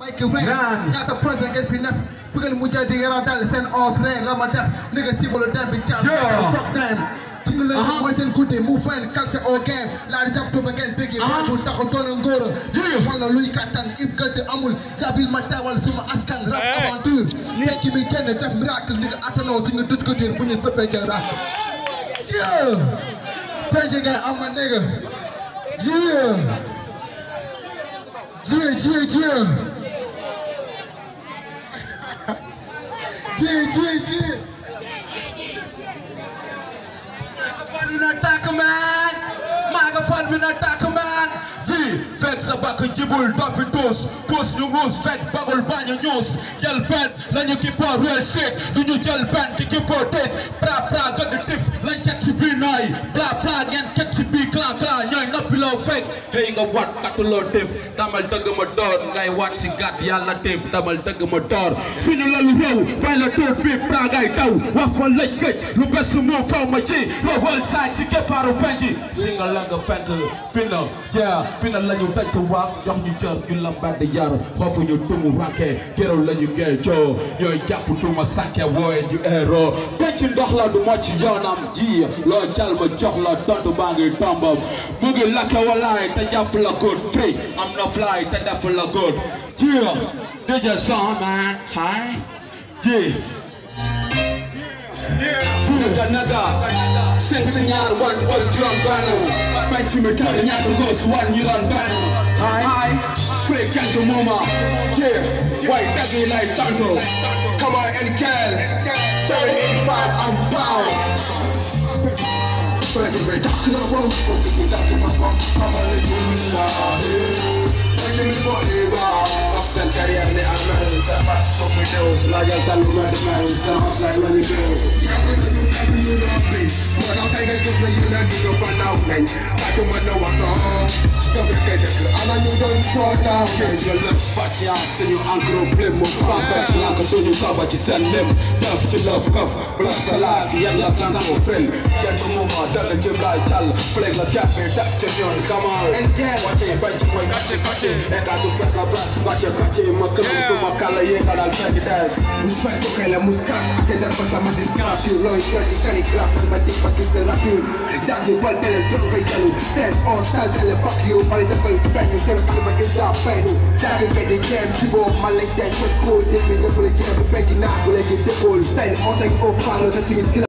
nekk vrai ñaata projet ngeen fi nef fu ngeen mujjee di yara dal seen os ree la ma def négative wala dem bi caal fuck time ci nga leen mooy seen guddi movement culture au game laa di jàpp tuba ngeen bëgg bu taxu doona ngóora wala luy kattan if gëdd amul yabil ma teewal suma askan rap aventure fekk mi kenn def miracle ni nga attanoo si nga dëj ko diir bu ñu sëppee nga rap yeah fekk ngay am ma nigga yeah yeah yeah yeah yeah yeah yeah fal bi na tàkk man maa nga fal bi na tàkk man ji fekk sa bakk jibul doo fi tuus tuus ñu nguus fekk bagul bañu ñuus jël benn lañu kippoo real shit du ñu jël benn ki kippoo déet pra pra gëdd tif lañ ket si biir nooy bla bla ngeen ket si biir clan clan ñooy noppi loo fekk hey nga wat katuloo def damal dëgg ma door ngay wat si gàtt yàlla def damal dëgg ma door suñu lalu réew bay la tóor bi pra ngay daw wax ma lëj gëj lu bés moo faw ma ci rawal saaj si keppaaru penji si nga la nga penk fi na jaa fi na la ñu daj waaf jox ñu cër ñu la mbedd yar xoofu ñu tumu ranke keroog la ñu ngee coo ñooy jàpp duma sàkke wooye ñu eero penc ndox la du moo ci yoonam ji loo jal ma jox la tontu baa ngi tombam mu ngi lakke walaay te jàpp la góor free am na fly te def la góor ji DJ son man hi ji naga naga seet si ñaar wan was drum banu penc mi kër ñaata ngos wan ñu ran banu hi free kank mama yeah way dagi lay tanto come on and kill 385 I'm bound Ready, ready, that's the one. Ready, ready, that's the one. I'm a little Ready, me forever. Sen carrière ne amel, sa face sur mes choses. La gueule t'as l'ouvert de main, ça marche like when you do. Patience, ñu en gros blé mo France ba ci lank duñu taba ci seen lem def ci love kaf block sa life yan la sant mo fen yan mo moma dala ci lay jàll fleg la jàppe def ci ñoon kamal wàcce bañ ci mooy kacce kacce e ka du fekk nga bras wàcce kacce ma këlam suma kala yee nga dal fekk des Muspel ko kay la muskat ate def ko sama disgrafure looy shorty calligraphe ma dik ma gis de rapure jàngi bal bele def koy jalu stand on style tele fuck you mali def koy feñu seen kalima illa faynu jàngi kay di jeem ci boobu ma lay jaay ko ko dégg ñëpp la jeem bu fekki naa bu léegi dëppool style on say au parle sa timi